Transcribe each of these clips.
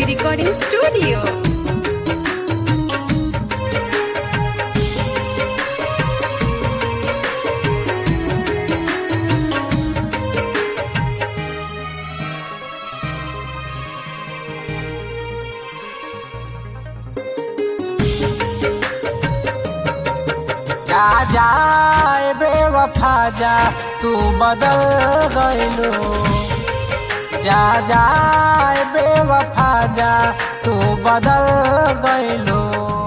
Recording Studio. जा जाए बेवफा जा तू बदल गइलू जा जाए बेवफा जा तू बदल गइलू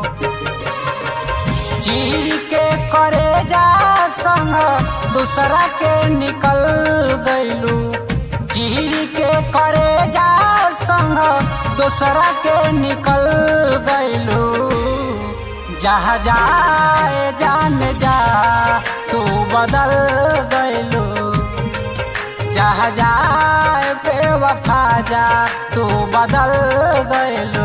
चीर के करे जा संग दूसरा के निकल गइलू चीर के करे जा संग दूसरा के निकल गइलू जहाँ जाए जान जा तू बदल गइलू जहाँ जाए बेवफा जा तू बदल गइलू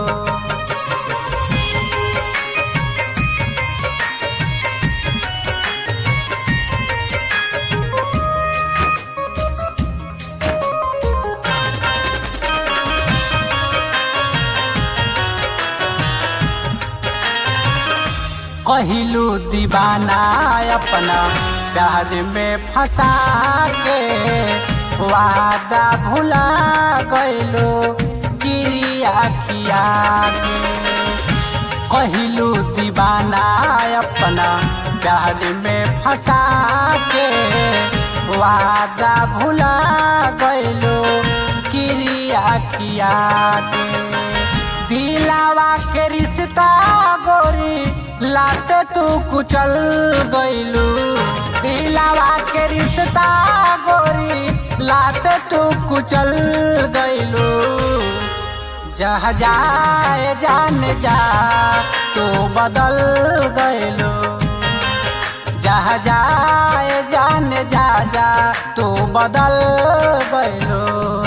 कहलू दीवाना अपना प्यार में फंसा के वादा भुला गइलो किरिया किया के कहलू दीवाना अपना प्यार में फंसा के वादा भुला गइलो किरिया किया के दिलावा के रिश्ता गोरी लाते तू कुचल गइलू दिलावा के रिश्ता गोरी लाते तू कुचल गइलू जहाँ जाए जान जा तू बदल गइलू जहाँ जाए जान जा जा तू बदल गइलू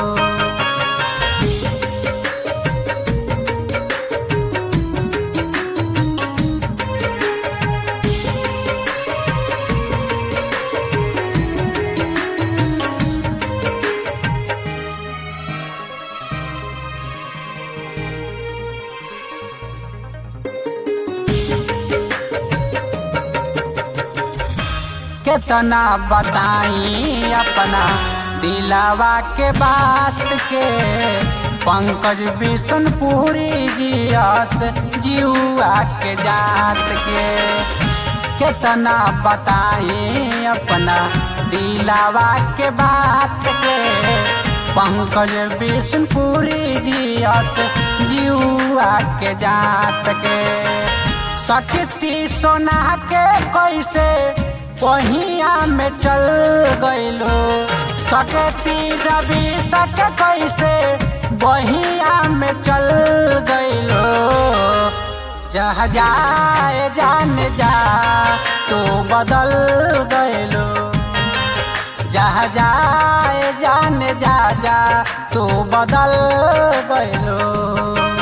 कितना बताई अपना दिलावा के बात के पंकज बिशनपुरी जियस जियुआ के जात के कितना बताई अपना दिलावा के बात के पंकज बिशनपुरी जियस जियुआ के जात के सकती सोना के कैसे पहिया में चल गइलो सकती रवि सक कैसे बहिया में चल गइलो जहाँ जाए जान जा तो बदल गइलो जहाँ जाए जान जा जा तो बदल गइलो